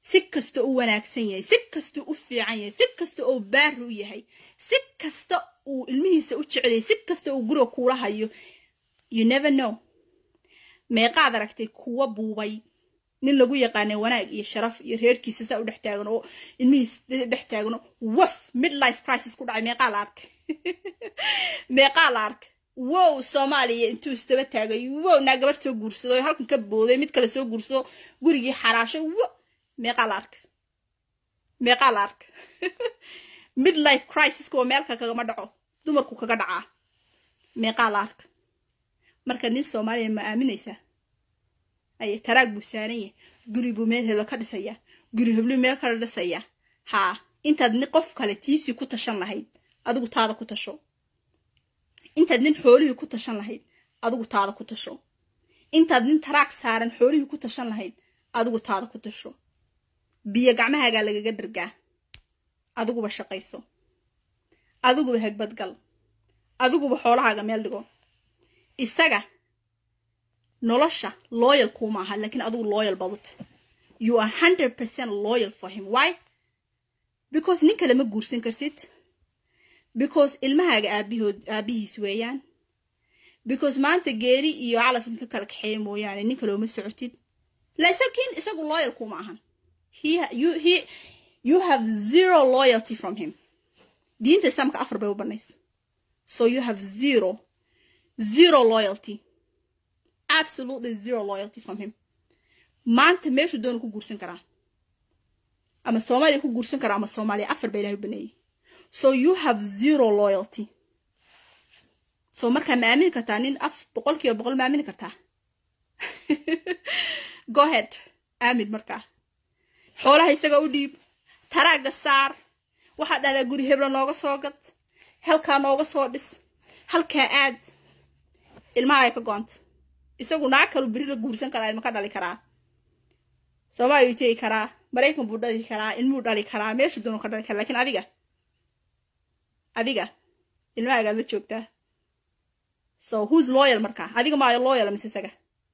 si kasta u wanaagsan yahay si kasta u fiican yahay si kasta oo baari u yahay si kasta uu ilmihiisa u jecelyahay si kasta uu guriga kuula hayo you never know meeqaad aragtay kuwa buubay nin lagu yaqaanay wanaag iyo sharaf iyo reerkiisa saa u dhex taagan oo ilmihiis dhex taagano waf midlife crisis ku dhacay meeqaa la arkay meeqaa la arkay wow soomaaliya intuu isdaba taagay wow naa gabar soo guursado halkan ka booday mid kale soo guursado gurigii xaraashay wo meeqaa la arkay meeqaa la arkay midlife crisiska oo meelka kagama dhaco dumarku kaga dhacaa meeqaa la arkay marka nin soomaaliya ma aaminaysaa aye taraag buu saaran yahay guri buu meel heblo ka dhisayaa guri hebluu meel kala dhisayaa haa intaad nin qof kale tiisii ku tashan lahayd adigu taada ku tasho intaad nin xoolihii ku tashan lahayd adigu taada ku tasho intaad nin taraag saaran xoolihii ku tashan lahayd adigu taada ku tasho biyo gacmahaagaa lagaga dhargaa adiguba shaqayso adiguba hegbadgal adiguba xoolahaaga meel dhigo isaga nolosha loyal kuma aha laakiin adigu loyal badut you are hundred percent loyal for him why because nin kale ma guursan kartid because ilmahaaga aabihood aabihiis weeyaan because maanta geeri iyo calaf inka kala kaxeeya mooyaane nin kale uma socotid laakiin isagu loyal kuma ahan he you he you have zero loyalty from him diinta islaamka afar bay u banays so you have zero zero loyalty absolutely zero loyalty from him maanta meeshuu doona ku guursan karaa ama soomaaliya ku guursan karaa ama soomaaliya afar ba ilahay u baneeyay so you have zero loyalty so markaa ma aamini kartaa nin af boqol kiiba boqol ma aamini kartaa go ahead aamin markaa xoolaha isaga u dhiib taraagga saar waxaa dhahdaa guri hebla nooga soo gad halkaa nooga soo dhis halkaa aad ilmaha ay ka goonta isagu naag kalu beri la guursan karaa ilma ka dhali karaa soomaaliya tegi karaa maraykan buu dhali karaa ilmuu dhali karaa meeshu doonu ka dhali karaa lakiin adiga adiga ilmahaagaa ma joogtaa so who's loyal markaa adiga maayo loyal mise isaga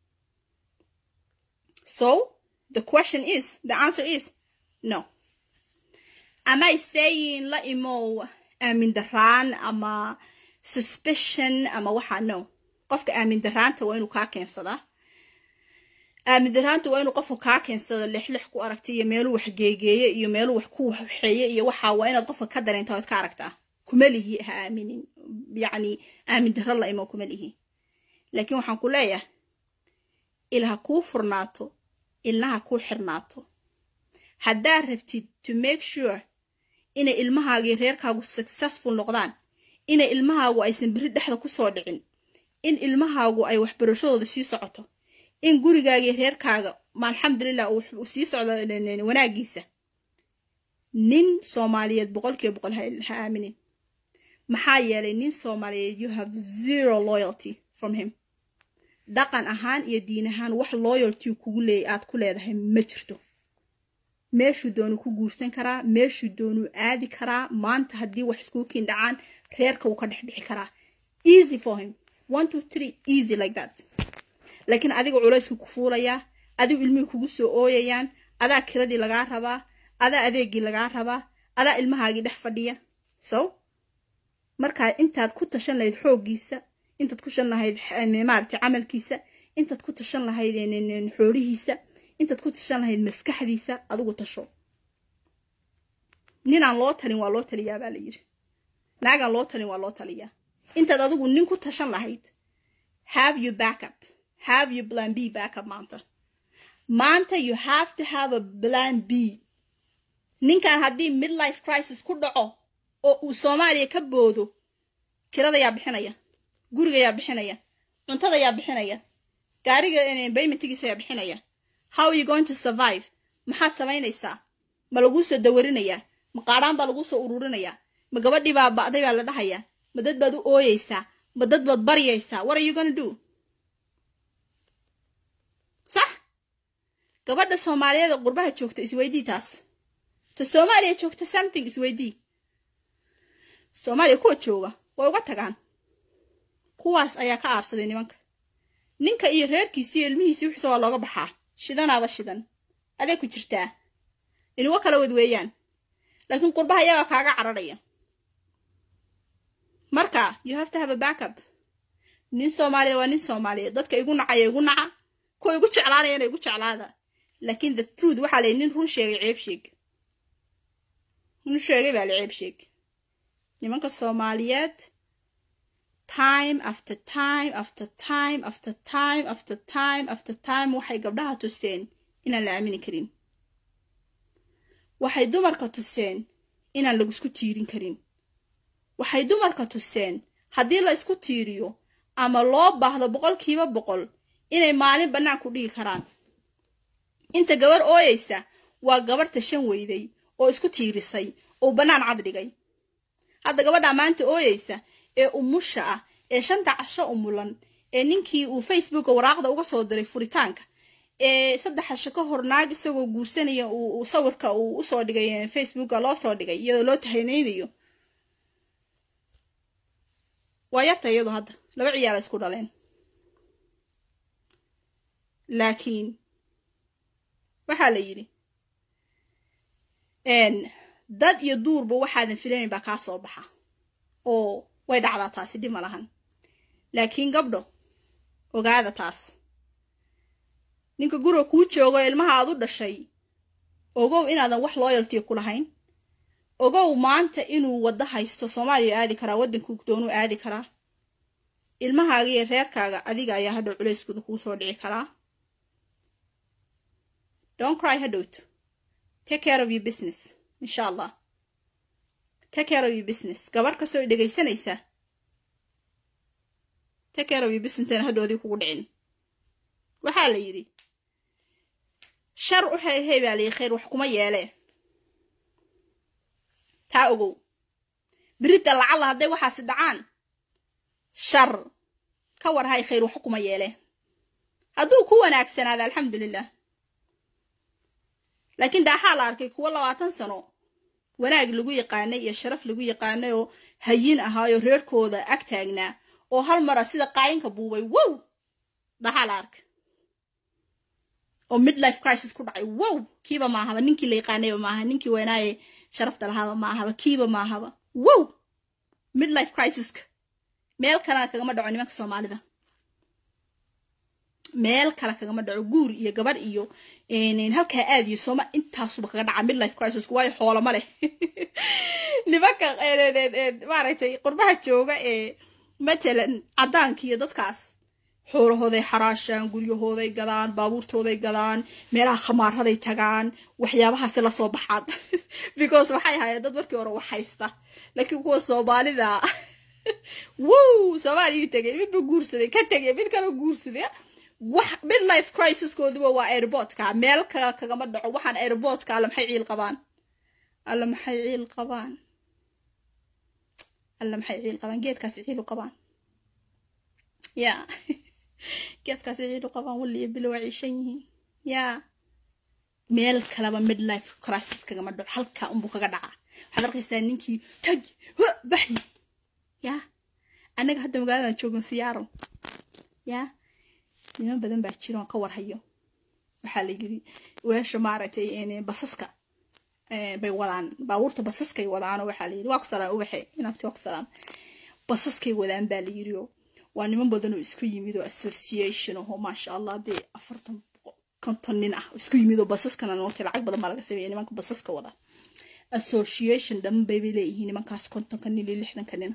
so the question is the answer is no am i saying la imow aamin daraan ama suspicion ama waxaa no qofka aamin daraanta waa inuu kaa keensadaa aamin daraanta waa inuu qofku kaa keensado lixlix ku aragta iyo meeluu wax geegeeye iyo meeluu wax ku waxeeye iyo waxaa waa inaad qofka ka dareento ood ka aragtaa kuma lihi ha aaminin yacni aamin daro la imo kuma lihi laakiin waxaan ku leeyahay il ha kuu furnaato ilna ha kuu xirnaato haddaad rabtid to make sure inay ilmahaagii reerkaagu successful noqdaan inay ilmahaagu aysan beri dhexda kusoo dhicin in ilmahaagu ay waxbarashadooda sii socoto in gurigaagii reerkaaga ma alxamdulilah uu sii socdo wanaagiisa nin soomaaliyeed boqolkiiba boqol ha aaminin maxaa yeelay nin soomaaliyeed you have zero loyalty from him dhaqan ahaan iyo diin ahaan wax loyalty kugu leey aad ku leedahay ma jirto meeshuu doonuu ku guursan karaa meeshuu doonuu aadi karaa maanta haddii wax iskuu kiin dhacaan reerka wuu ka dhex bixi karaa easy for him one two three easy like that laakiin adiga culaysku ku fuulayaa adigu ilmihii kugu soo ooyayaan adaa kiradii lagaa rabaa adaa adeegii lagaa rabaa adaa ilmahaagii dhex fadhiya so markaa intaad ku tashan lahayd xooggiisa intaad ku tashan lahayd maaragtay camalkiisa intaad ku tashan lahayd xoolihiisa intaad ku tashan lahayd maskaxdiisa adigu tasho ninaan loo talin waa loo taliyaa baa la yidhi naagaan loo talin waa loo taliyaa intaad adigu nin ku tashan lahayd have you backup have you plan b backup maanta maanta you have to have a plan b ninkan haddii midlife crisis ku dhaco oo uu soomaaliya ka boodo kirada yaa bixinaya guriga yaa bixinaya cuntada yaa bixinaya gaariga baymentigiisa yaa bixinaya how are you going to survive maxaad samaynaysaa ma laguu soo dawarinayaa ma qaadhaan baa laguu soo ururinayaa ma gabadhii baa ba'day baa la dhahayaa ma dad baad u ooyeysaa ma dad baad baryaysaa what are you gonna do sax gabadha soomaaliyeed oo qurbaha joogta isweydii taas ta soomaaliya joogta something isweydii soomaaliya kuwa jooga way uga tagaan kuwaas ayaa ka aarsaday nimanka ninka iyo reerkiisi iyo ilmihiisi wixiisa waa looga baxaa shidanaaba shidan adee ku jirtaa inuga kala wad weeyaan laakiin qurbaha iyagaa kaaga cararaya marka you have to have a backup nin soomaaliya waa nin soomaaliya dadka igu nacaya igu naca kuwa igu jeclaanayana igu jeclaada laakiin the truth waxaa layihi nin run sheegay ceeb sheeg run sheegay baa la ceeb sheeg nimanka soomaaliyeed time after time after time after time after time after time waxay gabdhaha tuseen inaan la aamini karin waxay dumarka tuseen inaan lagusku tiirin karin waxay dumarka tuseen haddii la isku tiiriyo ama loo baahdo boqolkiiba boqol inay maalin bannaan ku dhigi karaan inta gabar ooyeysa waa gabar tashan weyday oo isku tiirisay oo bannaan cad dhigay hadda gabadha maanta ooyeysa ee umusha ah ee shanta casho umulan ee ninkii uu facebooka waraaqda uga soo diray furitaanka ee saddex casho ka hor naag isagoo guursanaya uu sawirka uu usoo dhigay facebooka loo soo dhigay iyadoo loo tahanaynayo waa yarta iyadu hadda laba ciyaara isku dhaleen laakiin waxaa la yidhi dad iyo duurba waxaadan filanayn baa kaa soo baxa oo way dhacdaa taasi dhib ma lahan laakiin gabdho ogaada taas ninka guriga kuu joogo ilmaha aad u dhashay ogow inaadan wax looyaltiya ku lahayn ogow maanta inuu waddo haysto soomaaliya aadi karaa waddankuu doonuu aadi karaa ilmahaaga iyo reerkaaga adiga ayaa hadhow culeyskooda kuu soo dhici karaa don't cry hadhowto take care of your business insha allah take care of your business gabar kastoo dhegaysanaysa take care of your business intayna hadhoodii kugu dhicin waxaa la yidhi shar u hey baa layi khayr wax kuma yeelee taa ogow biridda lacalla hadday waxaasi dhacaan shar ka war hay khayr wax kuma yeelee hadduu ku wanaagsanaada alxamdulilah laakiin daaxaa la arkay kuwo labaatan sano wanaag lagu yaqaanay iyo sharaf lagu yaqaanay oo hayin ahaayoo reerkooda ag taagnaa oo hal mara sida qaayinka buubay wow dhaxaa la arkay oo midlife crisis ku dhacay wow kiiba maahaba ninkii la yaqaanayba maaha ninkii weynaaye sharafta lahaaba maahaba kiiba maahaba wow midlife crisiska meel kalena kagama dhaco nimanka soomaalida meel kale kagama dhaco guur iyo gabar iyo halkaa aadiyo sooma intaasuba kaga dhaca midlife crisis waayo xoolama leh nimanka maaragtay qurbaha jooga ee matalan caddaanka iyo dadkaas xoolahooday xaraashaan guryahooday gadaan baabuurtooday gadaan meelaha khamaaraday tagaan waxyaabahaasi lasoo baxaan because waxay ahaayeen dad markii hore wax haysta laakiin kuwa soomaalida wow soomaaliyu tegay midba guursaday ka tegay mid kala guursaday wax midlife crisiskooduba waa airportka meel ka kagama dhaco waxaan airportka alla maxay ciil qabaan alla maxay ciil qabaan alla maxay ciil qabaan geedkaasi ciil u qabaan ya geedkaasi ciil u qabaan waliyo bilo waa ciishan yihiin ya meel kaleba midlife crisis kagama dhaco halkaa unbuu kaga dhacaa waxaad arkaysaa ninkii tag baxi ya annaga hadda magaaladan joogan siyaaro ya niman badan baa jiro aan ka warhayo waxaa la yiri weesha maaragtay basaska bay wadaan baabuurta basaskay wadaanoo waxaa la yiri waa ku salaam ubaxe inaabti waa ku salaam basaskay wadaan baa la yiri oo waa niman badan oo isku yimid oo association oo maasha allah dee afartan konton nin ah isku yimid oo basaskana nootay lacag badan baa laga sameeya nimanka basaska wada association dhan bay bay leeyihiin nimankaas kontonka nin iyo lixdanka nina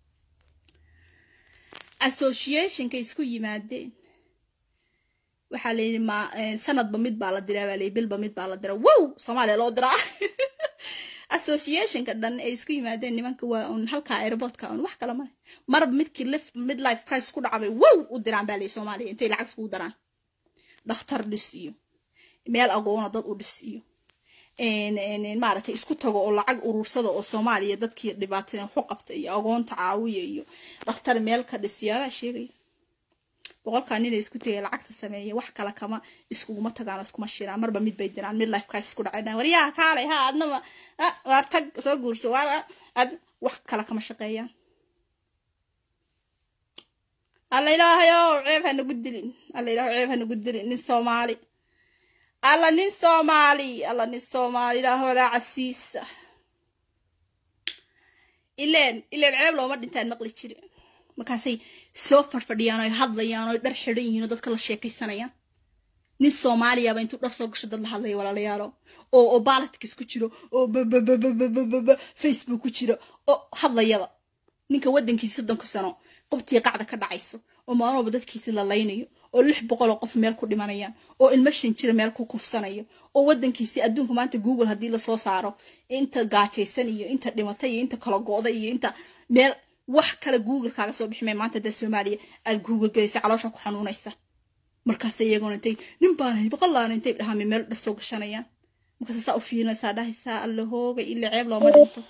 associationka isku yimaadeen waxaa la yidhi ma sanadba mid baa la diraa baa la yidhi bilba mid baa la diraa wow soomaaliya loo diraa associationka dhan ay isku yimaadeen nimanka waa un halkaa airportka un wax kale male marba midkii lif midlife crisis ku dhacbay wow u diraan baa la yidhi soomaaliya intay lacag iskugu daraan dhakhtar dhis iyo meel agoona dad u dhis iyo maaragtay isku tago oo lacag urursada oo soomaaliya dadkii dhibaatada waxu qabta iyo agoonta caawiya iyo dhakhtar meel ka dhis iyo adaa sheegaya boqolkaa nina isku tegay lacagta sameeya wax kale kama iskuguma tagaan iskuma shiraan marba mid bay diraan mid life crisis ku dhacay waryaha kaalay ha adnaba waar tag soo guurso waar ad wax kale kama shaqeeyaan alla ilaahayo ceeb ha nagu dilin alla ilaahay ceeb ha nagu dilin nin soomaali alla nin soomaali alla nin soomaali ilaahoodaa casiisa ileen ileen ceeb looma dhintaan maqli jire markaasay soo farfadhiyaan oy hadlayaan oy dhar xidhan yihiin oo dadka la sheekaysanayaan nin soomaaliyaaba intuu dhar soo gasho dad la hadlaya walaalayaalo oo oo balatkis ku jiro oo bababababababa facebook ku jiro oo hadlayaba ninka waddankiisa soddonka sano qubtii qacda ka dhacayso oo maalmaba dadkiisi la laynayo oo lix boqol oo qof meel ku dhimanayaan oo ilmo shan jira meel ku kufsanayo oo waddankiisi adduunka maanta google haddii lasoo saaro inta gaajaysan iyo inta dhimatay iyo inta kala go'da iyo inta meel wax kale google kaaga soo biximay maanta dee soomaaliya aad google gelaysa caloosha ku xanuunaysa markaas iyagoona intay nin baan hay boqollaana intay dhahaame meel dhar soo gashanayaan markaas saa u fiirinaysaa dhahaysaa alla hooga ila ceeb looma dhinto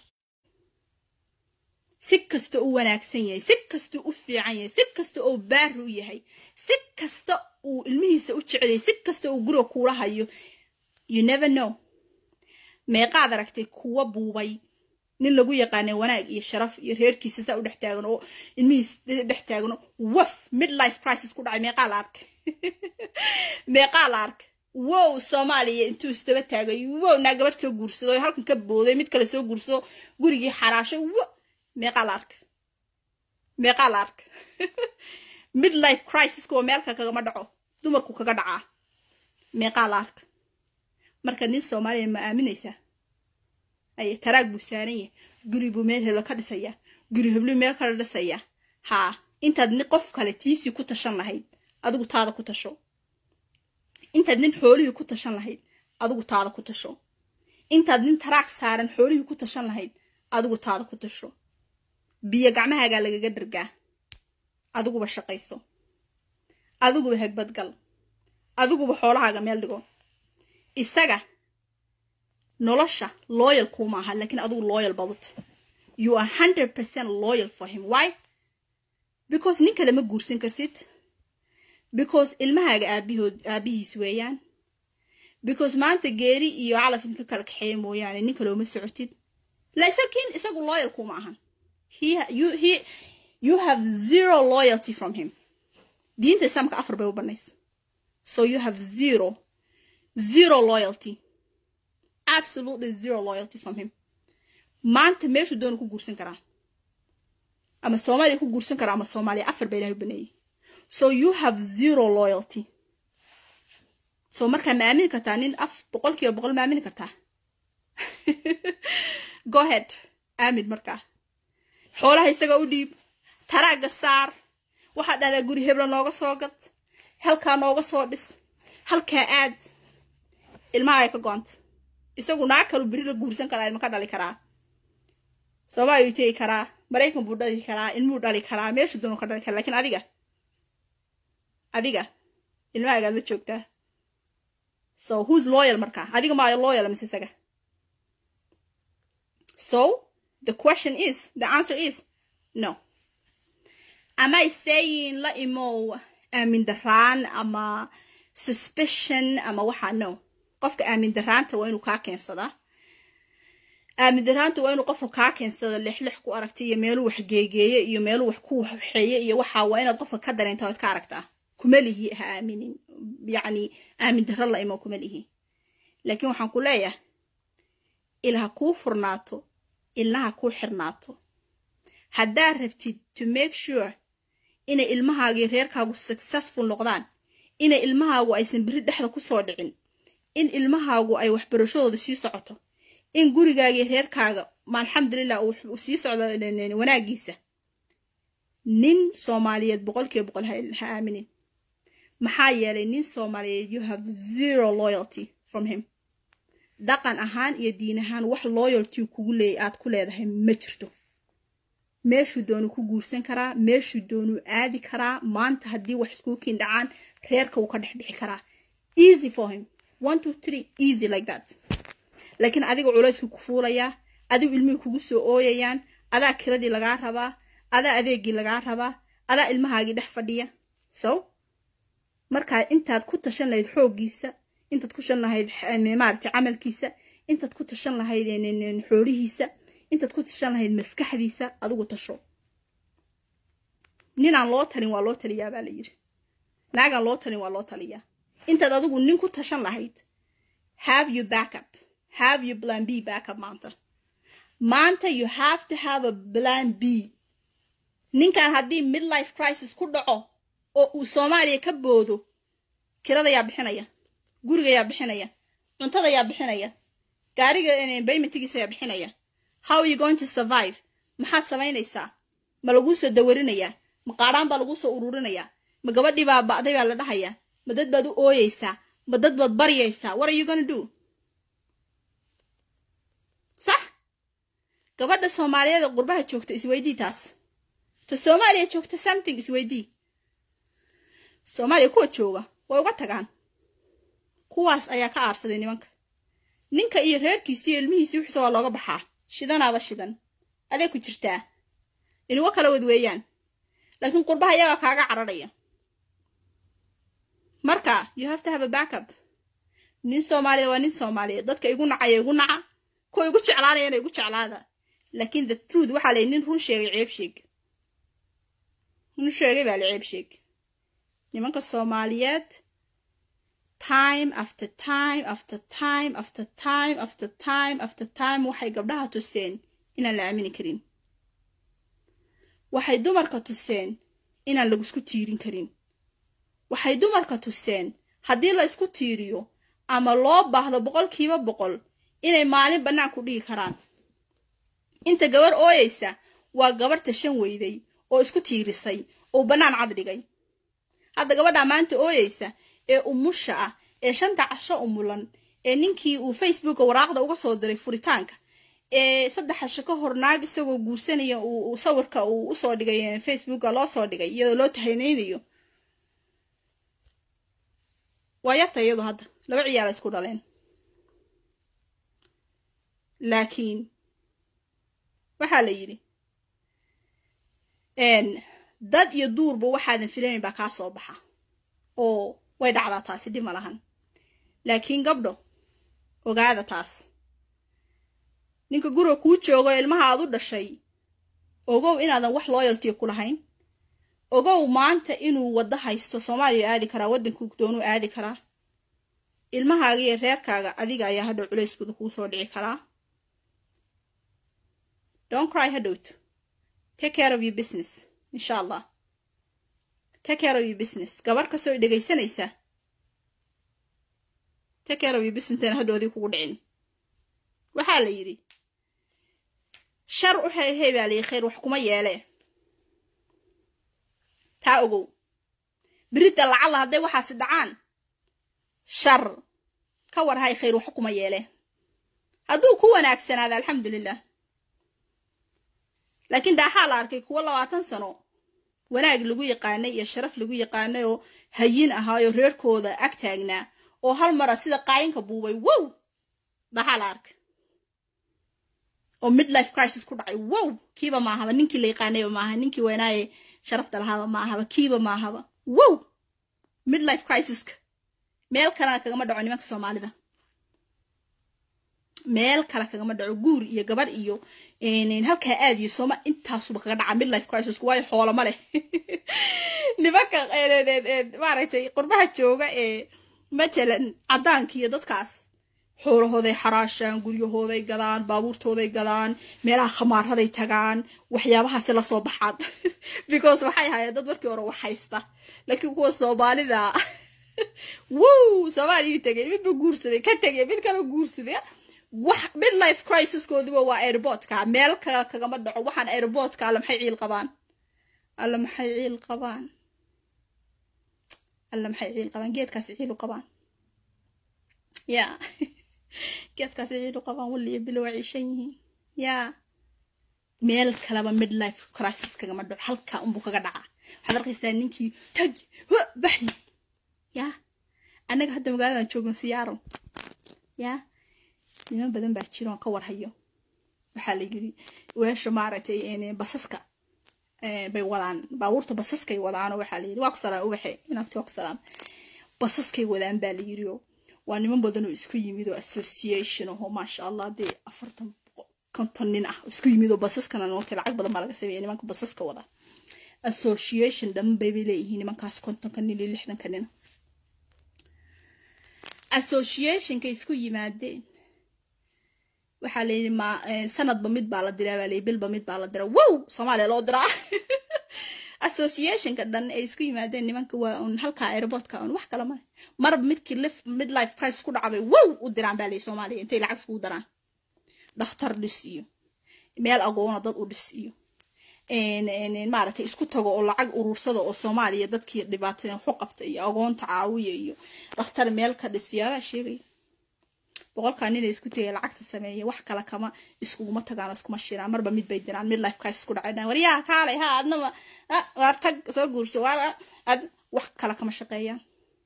si kasta u wanaagsan yahay si kasta u fiican yahay si kasta oo baari u yahay si kasta uu ilmihiisa u jecelyahay si kasta uu guriga kuula hayo you never know meeqaad aragtay kuwa buubay nin lagu yaqaanay wanaag iyo sharaf iyo reerkiisa saa u dhex taagan oo ilmihiis dhex taagan waf midlife crisis ku dhacay meeqaa la arkay meeqaa la arkay wow soomaaliya intuu isdaba taagay wow naa gabar soo guursado oo halkan ka booday mid kale soo guursado gurigii xaraashay wo meeqaa la arkay meeqaa la arkay midlife crisiska oo meelka kagama dhaco dumarku kaga dhacaa meeqaa la arkay marka nin soomaaliya ma aaminaysaa aye taraag buu saaran yahay guri buu meel heblo ka dhisayaa guri heblu meel kala dhisayaa haa intaad nin qof kale tiisii ku tashan lahayd adigu taada ku tasho intaad nin xoolihii ku tashan lahayd adigu taada ku tasho intaad nin taraag saaran xoolihii ku tashan lahayd adigu taada ku tasho biyo gacmahaagaa lagaga dhargaa adiguba shaqayso adiguba hegbadgal adiguba xoolahaaga meel dhigo isaga nolosha loyal kuma aha laakiin adigu loyal badut you are hundred percent loyal for him why because nin kale ma guursan kartid because ilmahaaga aabihood aabihiis weeyaan because maanta geeri iyo calaf inka kala kaxeeya mooyaane nin kale uma socotid laakiin isagu loyal kuma ahan he you he you have zero loyalty from him diinta islaamka afar bay u banaysa so you have zero zero loyalty absolutely zero loyalty from him maanta meeshuu doonu ku guursan karaa ama soomaaliya ku guursan karaa ama soomaaliya afar baa ilahay u baneeyey so you have zero loyalty so markaa ma aamini kartaa nin af boqol kiiba boqol ma aamini kartaa go ahead aamin markaa xoolaha isaga u dhiib taraaga saar waxaa dhahdaa guri hebla nooga soo gad halkaa nooga soo dhis halkaa aad ilmaha ay ka go-anta isagu naag kalu beri la guursan karaa ilma ka dhali karaa soomaaliyu tegi karaa maraykan buu dhali karaa ilmuu dhali karaa meeshu doonu ka dhali karaa lakiin adiga adiga ilmahagaad la joogtaa so who's loyal markaa adiga maayo loyal mise isaga so the question is the answer is no am i saying la imow aamin daraan ama suspicion ama waxaa no qofka aamin daraanta waa inuu kaa keensadaa aamin daraanta waa inuu qofka kaa keensada lixlix ku aragta iyo meeluu wax geegeeye iyo meeluu wax ku waxeeye iyo waxaa waa inaad qofka ka dareenta ood ka aragtaa kuma lihi ha aaminin yacni aamin daro la imo kuma lihi laakiin waxaan ku leeyahay ilha kuu furnaato ilnaha kuu xirnaato haddaad rabtid to make sure inay ilmahaagii reerkaagu successful noqdaan inay ilmahaagu aysan beri dhexda kusoo dhicin in ilmahaagu ay waxbarashadooda sii socoto in gurigaagii reerkaaga ma alxamdulilah uu sii socdo wanaagiisa nin soomaaliyeed boqolkiiba boqol ha aaminin maxaa yeelay nin soomaaliyeed you have zero loyalty from him dhaqan ahaan iyo diin ahaan wax loyalty kugu leey aad ku leedahay ma jirto meeshuu doonu ku guursan karaa meeshuu doonuu aadi karaa maanta haddii wax iskuu kiin dhacaan reerka wuu ka dhex bixi karaa easy for him one two three easy like that laakiin adiga culaysku ku fuulayaa adigu ilmihii kugu soo ooyayaan adaa kiradii lagaa rabaa adaa adeegii lagaa rabaa adaa ilmahaagii dhex fadhiya so markaa intaad ku tashan lahayd xooggiisa intaad ku tashan lahayd maaragtay camalkiisa intaad ku tashan lahayd xoolihiisa intaad ku tashan lahayd maskaxdiisa adigu tasho ninaan loo talin waa loo taliyaa baa la yidhi naagaan loo talin waa loo taliyaa intaad adigu nin ku tashan lahayd have you backup have you plan b backup maanta maanta you have to have a plan b ninkan haddii midlife crisis ku dhaco oo uu soomaaliya ka boodo kirada yaa bixinaya guriga yaa bixinaya cuntada yaa bixinaya gaariga baymatigiisa yaa bixinaya how are you going to survive maxaad samaynaysaa ma laguu soo dawarinayaa ma qaadhaan baa laguu soo ururinayaa ma gabadhii baa ba'day baa la dhahayaa ma dad baad u ooyeysaa ma dad baad baryaysaa what are you gonna do sax gabadha soomaaliyeed ee qurbaha joogta isweydii taas ta soomaaliya joogta something isweydii soomaaliya kuwa jooga way uga tagaan kuwaas ayaa ka aarsaday nimanka ninka iyo reerkiisi iyo ilmihiisi wixisa waa looga baxaa shidanaaba shidan adee ku jirtaa inuga kala wad weeyaan laakiin qurbaha iyagaa kaaga cararaya marka you have to have a backup nin soomaaliya waa nin soomaaliyeed dadka igu nacaya igu naca kuwa igu jeclaanayana igu jeclaada laakiin the truth waxaa layi nin run sheegay ceeb sheeg run sheegay baa la ceeb sheeg nimanka soomaaliyeed time after time after time after time after time after time waxay gabdhaha tuseen inaan la aamini karin waxay dumarka tuseen inaan lagusku tiirin karin waxay dumarka tuseen haddii la isku tiiriyo ama loo baahdo boqolkiiba boqol inay maalin bannaan ku dhigi karaan inta gabar ooyeysa waa gabar tashan weyday oo isku tiirisay oo bannaan cad dhigay hadda gabadhaa maanta ooyeysa ee umusha ah ee shanta casho umulan ee ninkii uu facebooka waraaqda uga soo diray furitaanka ee saddex casho ka hor naag isagoo guursanaya uu sawirka uu usoo dhigay facebooka loo soo dhigay iyadoo loo tahanaynayo waa yarta iyadu hadda laba ciyaara isku dhaleen laakiin waxaa la yidhi dad iyo duurba waxaadan filanayn baa kaa soo baxa oo way dhacdaa taasi dhib ma lahan laakiin gabdho ogaada taas ninka guriga kuu joogo ilmaha aad u dhashay ogow inaadan wax looyaltiyo ku lahayn ogow maanta inuu waddo haysto soomaaliya aadi karaa waddankuu doonuu aadi karaa ilmahaaga iyo reerkaaga adiga ayaa hadhow culayskooda kuu soo dhici karaa don't cry hadhowt take care of your business insha allah take care of your business gabar kastoo dhegaysanaysa take care of your business intayna hadhoodii kugu dhicin waxaa la yidhi shar u hayhay baa layi khayr wax kuma yeelee taa ogow biridda lacalla hadday waxaasi dhacaan shar ka warhay khayr wax kuma yeelee hadduu ku wanaagsanaada alxamdulilah laakiin daaxaa la arkay kuwo labaatan sano wanaag lagu yaqaanay iyo sharaf lagu yaqaanay oo hayin ahaayoo reerkooda ag taagnaa oo hal mara sida qaayinka buubay wow dhaxaa la arkay oo midlife crisis ku dhacay wow kiiba maahaba ninkii la yaqaanayba maaha ninkii weynaaye sharafta lahaaba maahaba kiiba maahaba wow midlife crisiska meel kalena kagama dhaco nimanka soomaalida meel kale kagama dhaco guur iyo gabar iyo halkaa aad iyo sooma intaasuba kaga dhaca midlife crisisku waayo xoolama leh nimanka maaragtay qurbaha jooga ee matalan caddaanka iyo dadkaas xoolahooday xaraashaan guryahooday gadaan baabuurtooday gadaan meelaha khamaaraday tagaan waxyaabahaasi la soo baxaan because waxay hayeen dad markii hore wax haysta laakiin kuwa soomaalida wow soomaaliyuu tegay midba guursaday ka tegay mid kala guursaday wax midlife crisiskoodiba waa airportka meel kale kagama dhaco waxaan airportka alla maxay ciil qabaan alla maxay ciil qabaan alla maxay ciil qabaan geedkaasi ciil u qabaan ya geedkaasi ciil u qabaan waliyo bilo waa ciishan yihiin ya meel kaleba midlife crisis kagama dhaco halkaa unbuu kaga dhacaa waxaad arkaysaa ninkii tag baxi ya annaga hadda magaaladan joogno siyaaro ya niman badan baa jiro aan ka warhayo waxaa la yiri weesha maaragtay basaska bay wadaan baabuurta basaskay wadaano waxaa la yiri waa ku salaam ubaxe inaagti waa ku salaam basaskay wadaan baa la yiri oo waa niman badan oo isku yimid oo association oo maasha allah dee afartan konton nin ah isku yimid oo basaskana nootay lacag badan baa laga sameeya nimanka basaska wada association dhan bay bay leeyihiin nimankaas kontonka nin iyo lixdanka nina associationka isku yimaadeen waxaa la yidhi ma sanadba mid baa la diraa baa la yidhi bilba mid baa la diraa wow soomaaliya loo diraa associationka dhan ay isku yimaadeen nimanka waa un halka airportka un wax kale male marba midkii lif mid life crisis ku dhacbay wow u diraan baa la yidhi soomaaliya intay lacag iskugu daraan dhakhtar dhis iyo meel agoona dad u dhis iyo maaragtay isku tago oo lacag urursada oo soomaaliya dadkii dhibaatada waxu qabta iyo agoonta caawiya iyo dhakhtar meel ka dhis yaadaa sheegaya boqolkaa nina isku tegay lacagta sameeya wax kale kama iskuguma tagaan iskuma shiraan marba mid bay diraan mid life crisis ku dhacay waryaha kaalay ha adnaba waar tag soo guurso waar ad wax kale kama shaqeeyaan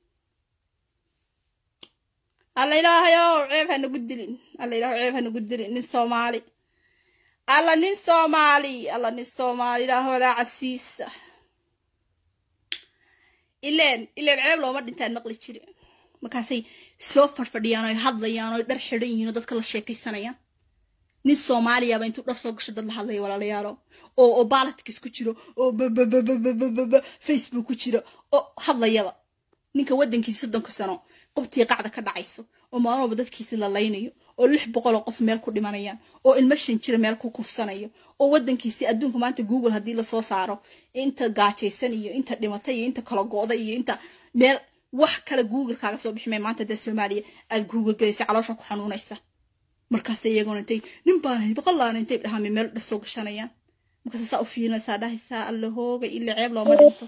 alla ilaahayo ceeb ha nagu dilin alla ilaaho ceeb ha nagu dilin nin soomaali alla nin soomaali alla nin soomaali ilaahoodaa casiisa ileen ileen ceeb looma dhintaan maqli jire markaasay soo farfadhiyaan oy hadlayaan oy dhar xidhan yihiin oo dadka la sheekaysanayaan nin soomaaliyaaba intuu dhar soo gasho dad la hadlaya walaalayaalo oo oo baalatkis ku jiro oo bababababababa facebook ku jiro oo hadlayaba ninka waddankiisa soddonka sano qobtii qacda ka dhacayso oo maalmaba dadkiisi la laynayo oo lix boqol oo qof meel ku dhimanayaan oo ilmo shan jira meel ku kufsanayo oo waddankiisi adduunka maanta google haddii lasoo saaro inta gaajaysan iyo inta dhimatay iyo inta kala go'da iyo inta meel wax kale google kaaga soo biximay maanta dee soomaaliya aad google gelaysa caloosha ku xanuunaysa markaas iyagoona intay nin baan boqollaana intay dhahaame meel dhar soo gashanayaan markaas saa u fiirinaysaa dhahaysaa alla hooga ila ceeb looma dhinto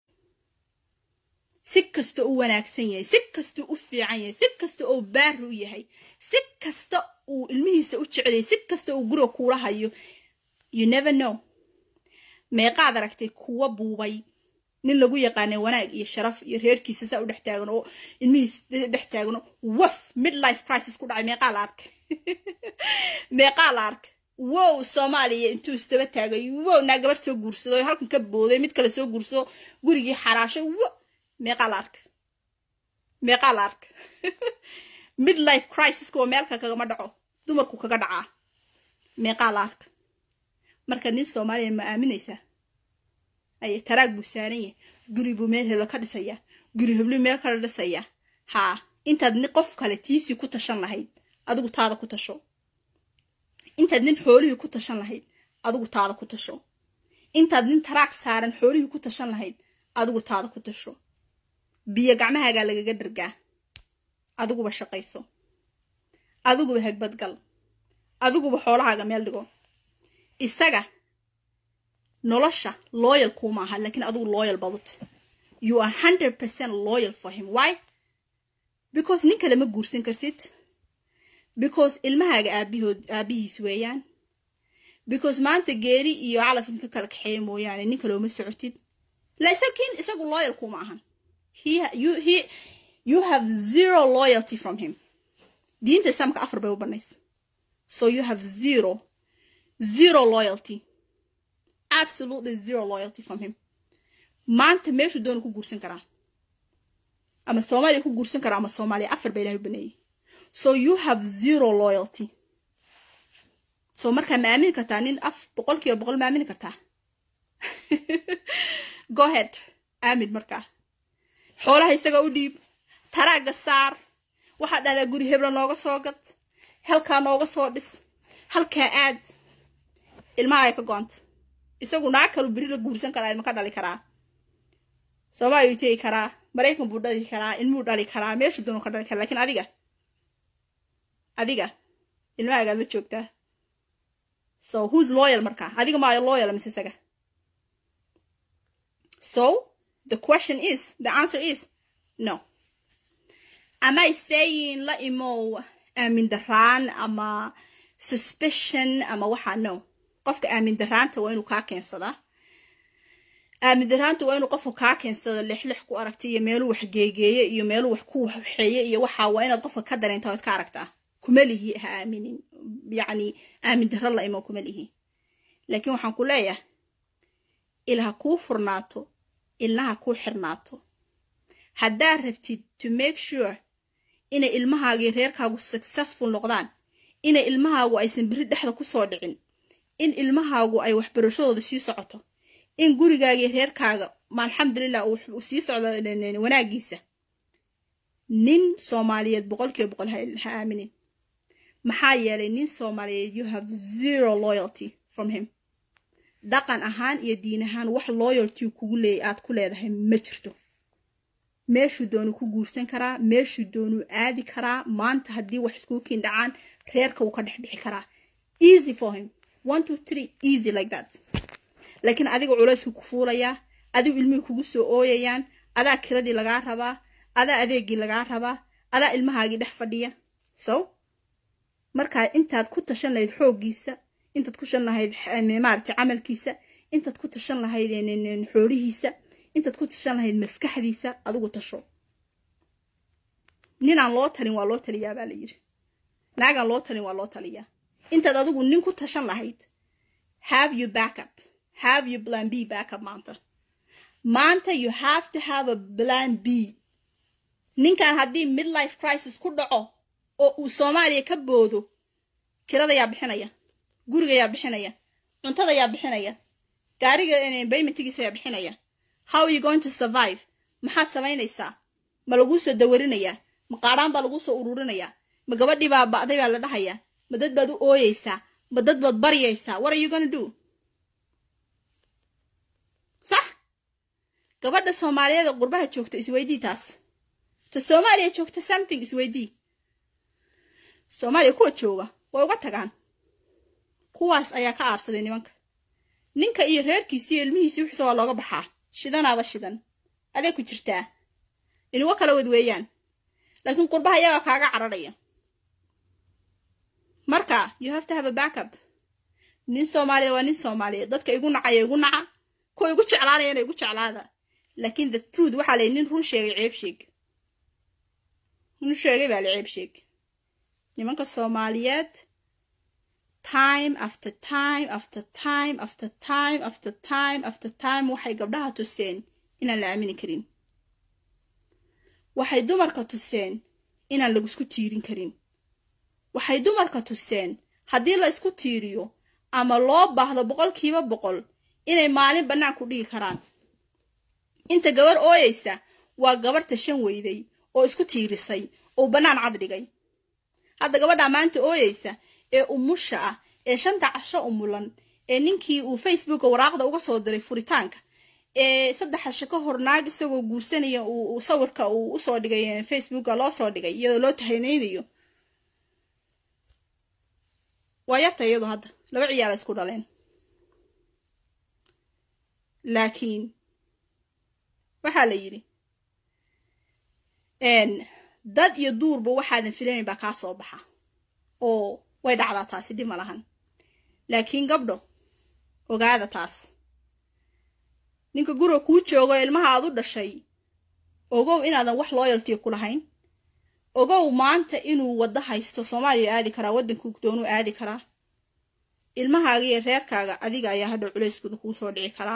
si kasta u wanaagsan yahay si kasta u fiican yahay si kasta oo baari u yahay si kasta uu ilmihiisa u jecelyahay si kasta uu guriga kuula hayo you never know meeqaad aragtay kuwa buubay nin lagu yaqaanay wanaag iyo sharaf iyo reerkiisa saa u dhex taagan oo ilmihiis dhex taagano waf midlife crisis ku dhacay meeqaa la arkay meeqaa la arkay wow soomaaliya intuu isdaba taagay wow naa gabar soo guursado oo halkan ka booday mid kale soo guursado gurigii xaraashay wo meeqaa la arkay meeqaa la arkay midlife crisiska oo meelka kagama dhaco dumarku kaga dhacaa meeqaa la arkay marka nin soomaaliya ma aaminaysaa aye taraag buu saaran yahay guri buu meel heblo ka dhisayaa guri heblu meel kala dhisayaa haa intaad nin qof kale tiisii ku tashan lahayd adigu taada ku tasho intaad nin xoolihii ku tashan lahayd adigu taada ku tasho intaad nin taraag saaran xoolihii ku tashan lahayd adigu taada ku tasho biyo gacmahaagaa lagaga dhargaa adiguba shaqayso adiguba hagbadgal adiguba xoolahaaga meel dhigo isaga nolosha loyal kuma aha laakiin adigu loyal badut you are hundred percent loyal for him why because nin kale ma guursan kartid because ilmahaaga aabihood aabihiis weeyaan because maanta geeri iyo calaf inka kala kaxeeya mooyaane nin kale uma socotid laakiin isagu loyal kuma ahan he you he you have zero loyalty from him diinta islaamka afar bay u banaysa so you have zero zero loyalty absolutely zero loyalty from him maanta meeshuu doona ku guursan karaa ama soomaaliya ku guursan karaa ama soomaaliya afar baa ilahay u baneeyay so you have zero loyalty so markaa ma aamini kartaa nin af boqol kiiba boqol ma aamini kartaa go ahead aamin markaa xoolaha isaga u dhiib taraaga saar waxaa dhahdaa guri hebla nooga soo gad halkaa nooga soo dhis halkaa aad ilmaha ay ka go-anta isagu naag kalu beri la guursan karaa ilma ka dhali karaa soomaaliyu tegi karaa maraykan buu dhali karaa ilmuu dhali karaa meeshu doonu ka dhali karaa lakiin adiga adiga ilmahaagaa la joogtaa so who's loyal markaa adiga maayo loyal mise isaga so the question is the answer is no am i saying la imow aamin daraan ama suspicion ama waxaa no qofka aamin daraanta waa inuu kaa keensadaa aamin daraanta waa inuu qofku kaa keensado lixlix ku aragta iyo meeluu wax geegeeye iyo meeluu wax ku waxeeye iyo waxaa waa inaad qofka ka dareenta ood ka aragtaa kuma lihi ha aaminin yacni aamin daro la imo kuma lihi laakiin waxaan ku leeyahay ilha kuu furnaato ilnaha kuu xirnaato haddaad rabtid to make sure inay ilmahaagii reerkaagu successful noqdaan inay ilmahaagu aysan beri dhexda kusoo dhicin in ilmahaagu ay waxbarashadooda sii socoto in gurigaagii reerkaaga ma alxamdulilah uu sii socdo wanaagiisa nin soomaaliyeed boqolkiiba boqol ha aaminin maxaa yeelay nin soomaaliyeed you have zero loyalty from him dhaqan ahaan iyo diin ahaan wax loyalty kugu leey aad ku leedahay ma jirto meeshuu doonuu ku guursan karaa meeshuu doonuu aadi karaa maanta haddii wax iskuu kiin dhacaan reerka wuu ka dhex bixi karaa easy for him one two three easy like that laakiin adiga culaysku ku fuulayaa adigu ilmihii kugu soo ooyayaan adaa kiradii lagaa rabaa adaa adeegii lagaa rabaa adaa ilmahaagii dhex fadhiya so markaa intaad ku tashan lahayd xooggiisa intaad ku tashan lahayd maaragtay camalkiisa intaad ku tashan lahayd xoolihiisa intaad ku tashan lahayd maskaxdiisa adigu tasho ninaan loo talin waa loo taliyaa baa la yidhi naagaan loo talin waa loo taliyaa intaad adigu nin ku tashan lahayd have you backup have you plan b backup maanta maanta you have to have a plan b ninkan haddii midlife crisis ku dhaco oo uu soomaaliya ka boodo kirada yaa bixinaya guriga yaa bixinaya cuntada yaa bixinaya gaariga baymentigiisa yaa bixinaya how are you going to survive maxaad samaynaysaa ma laguu soo dawarinayaa ma qaadhaan baa laguu soo ururinayaa ma gabadhii baa ba'day baa la dhahayaa ma dad baad u ooyeysaa ma dad baad baryaysaa what are you gonna do sax gabadha soomaaliyeed ee qurbaha joogta isweydii taas ta soomaaliya joogta something isweydii soomaaliya kuwa jooga way uga tagaan kuwaas ayaa ka aarsaday nimanka ninka iyo reerkiisi iyo ilmihiisi wixisa waa looga baxaa shidanaaba shidan adee ku jirtaa inuga kala wad weeyaan laakiin qurbaha iyagaa kaaga cararaya marka you have to have a backup nin soomaaliya waa nin soomaaliyeed dadka igu nacaya igu naca kuwa igu jeclaanayana igu jeclaada laakiin the truth waxaa layi nin run sheegay ceeb sheeg run sheegay baa la ceeb sheeg nimanka soomaaliyeed time after time after time after time after time after time waxay gabdhaha tuseen inaan la aamini karin waxay dumarka tuseen inaan lagusku tiirin karin waxay dumarka tuseen haddii la isku tiiriyo ama loo baahdo boqolkiiba boqol inay maalin bannaan ku dhigi karaan inta gabar ooyeysa waa gabar tashan weyday oo isku tiirisay oo bannaan cad dhigay hadda gabadhaa maanta ooyeysa ee umusha ah ee shanta casho umulan ee ninkii uu facebooka waraaqda uga soo diray furitaanka ee saddex casho ka hor naag isagoo guursanaya uu sawirka uu usoo dhigay facebooka loo soo dhigay iyadoo loo tahanaynayo waa yarta iyadu hadda laba ciyaara isku dhaleen laakiin waxaa la yidhi dad iyo duurba waxaadan filanayn baa kaa soo baxa oo way dhacdaa taasi dhib ma lahan laakiin gabdho ogaada taas ninka guriga kuu joogo ilmaha aad u dhashay ogow inaadan wax loyaltiga ku lahayn ogow maanta inuu waddo haysto soomaaliya aadi karaa waddankuu doonuu aadi karaa ilmahaaga iyo reerkaaga adiga ayaa hadhow culayskooda kuu soo dhici karaa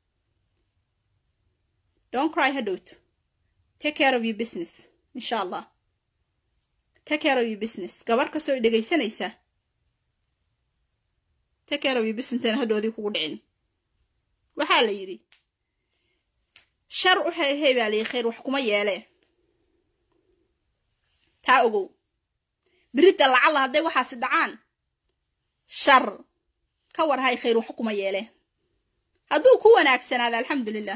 don't cry hadhowto take care of your business insha allah take care of your business gabar kastoo dhegaysanaysa take care of your business intayna hadhoodii kugu dhicin waxaa la yidhi shar u hey baa layi khayr wax kuma yeelee taa ogow biridda lacalla hadday waxaasi dhacaan shar ka war hay khayr wax kuma yeelee hadduu ku wanaagsanaada alxamdulilah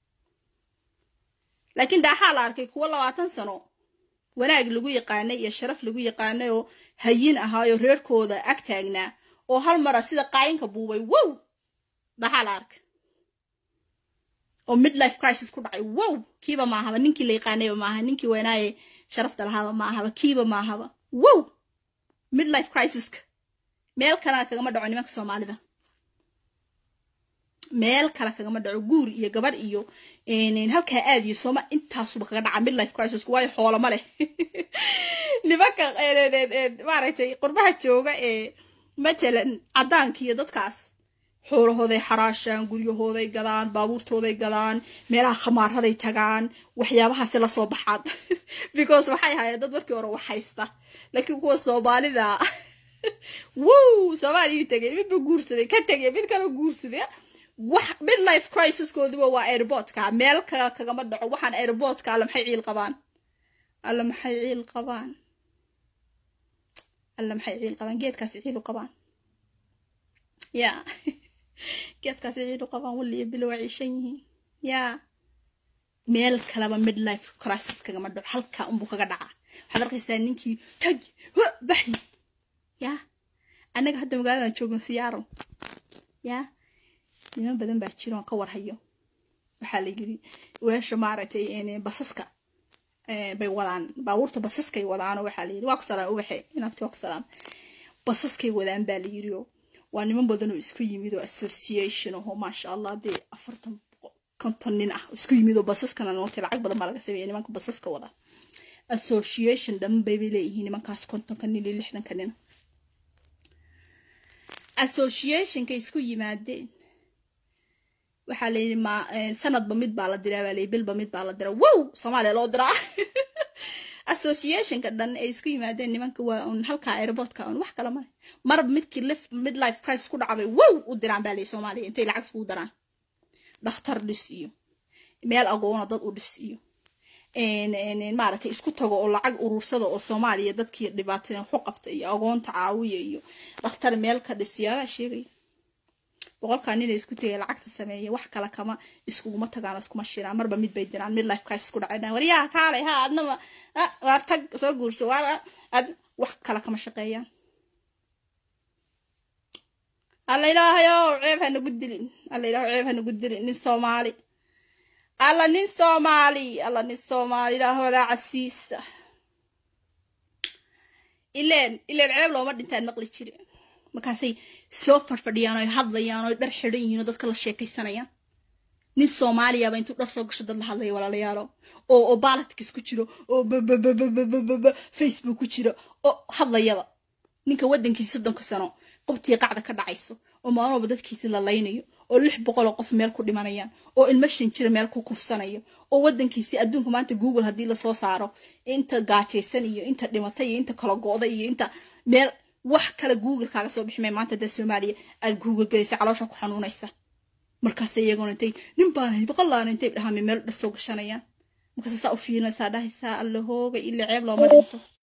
laakiin daaxaa la arkay kuwo labaatan sano wanaag lagu yaqaanay iyo sharaf lagu yaqaanay oo hayin ahaayoo reerkooda ag taagnaa oo hal mara sida qaayinka buubay wow dhaxaa la arkay oo midlife crisis ku dhacay wow kiiba maahaba ninkii la yaqaanayba maaha ninkii weynaaye sharafta lahaaba maahaba kiiba maahaba wow midlife crisiska meel kalena kagama dhaco nimanka soomaalida meel kale kagama dhaco guur iyo gabarh iyo halkaa aad iyo sooma intaasuba kaga dhaca midlife crisis waayo xoolama leh nimanka maaragtay qurbaha jooga ee matalan caddaanka iyo dadkaas xoolahooday xaraashaan guryahooday gadaan baabuurtooday gadaan meelaha khamaaraday tagaan waxyaabahaasi lasoo baxaan because waxay hayeen dad markii hore wax haysta laakiin kuwa soomaalida wow soomaaliyuu tegay midba guursaday ka tegay mid kala guursaday wax midlife crisiskooduba waa airportka meel kale kagama dhaco waxaan airportka alle maxay ciil qabaan alla maxay ciil qabaan alla maxay ciil qabaan geedkaasi ciil u qabaan yaa geedkaasi ciil u qabaan waliyo bilo waa ciishan yihiin yaa meel kaleba midlife crisis kagama dhaco halkaa unbuu kaga dhacaa waxaad arkaysaa ninkii tag baxi yaa annaga hadda magaaladan joogno siyaaro yaa niman badan baa jiro aan ka warhayo waxaa la yiri weesha maaragtay basaska bay wadaan baabuurta basaskay wadaano waxaa la yiri waa ku salaam ubaxe inaabti waa ku salaam basaskay wadaan baa la yiri oo waa niman badan oo isku yimid oo association aho maasha allah dee afartan konton nin ah isku yimid oo basaskana nootay lacag badan baa laga sameeya nimanka basaska wada association dhan bay bay leeyihiin nimankaas kontonka nin iyo lixdanka nina associationka isku yimaadeen waxaa la yidhi ma sanadba mid baa la diraa baa layihi bilba mid baa la diraa wow soomaaliya loo diraa associationka dhan ay isku yimaadeen nimanka waa un halka airportka un wax kale male marba midkii mid life crisis ku dhacbay wow u diraan baa layihi soomaaliya intay lacag iskugu daraan dhakhtar dhis iyo meel agoona dad u dhis iyo maaragtay isku tago oo lacag urursada oo soomaaliya dadkii dhibaatada waxu qabta iyo agoonta caawiya iyo dhakhtar meel ka dhis iyo adaa sheegaya boqolkaa nina isku tegay lacagta sameeya wax kale kama iskuguma tagaan iskuma shiraan marba mid bay diraan mid life crisis ku dhacay waryaha kaalay ha adnaba waar tag soo guurso waar ad wax kale kama shaqeeyaan alla ilaahayo ceeb ha nagu dilin alla ilaaho ceeb ha nagu dilin nin soomaali alla nin soomaali alla nin soomaali ilaahoodaa casiisa ileen ileen ceeb looma dhintaan maqli jiri markaasay soo fadhfadhiyaan oy hadlayaan oy dhar xidhan yihiin oo dadka la sheekaysanayaan nin soomaaliyaaba intuu dhar soo gasho dad la hadlaya walaalayaalo oo oo baalatkis ku jiro oo bababababababa facebook ku jiro oo hadlayaba ninka waddankiisa soddonka sano qobtii qacda ka dhacayso oo maalmoba dadkiisi la laynayo oo lix boqol oo qof meel ku dhimanayaan oo ilmo shan jira meel ku kufsanayo oo waddankiisi adduunka maanta google haddii lasoo saaro inta gaajaysan iyo inta dhimatay iyo inta kala go'da iyo inta meel wax kale google kaaga soo biximay maanta dee soomaaliya aad google gelaysa caloosha ku xanuunaysa markaas iyagoona intay nin baan hay boqolaana intay dhahaame meel dhar soo gashanayaan markaas saa u fiirinaysaa dhahaysaa alla hooga ila ceeb looma dhinto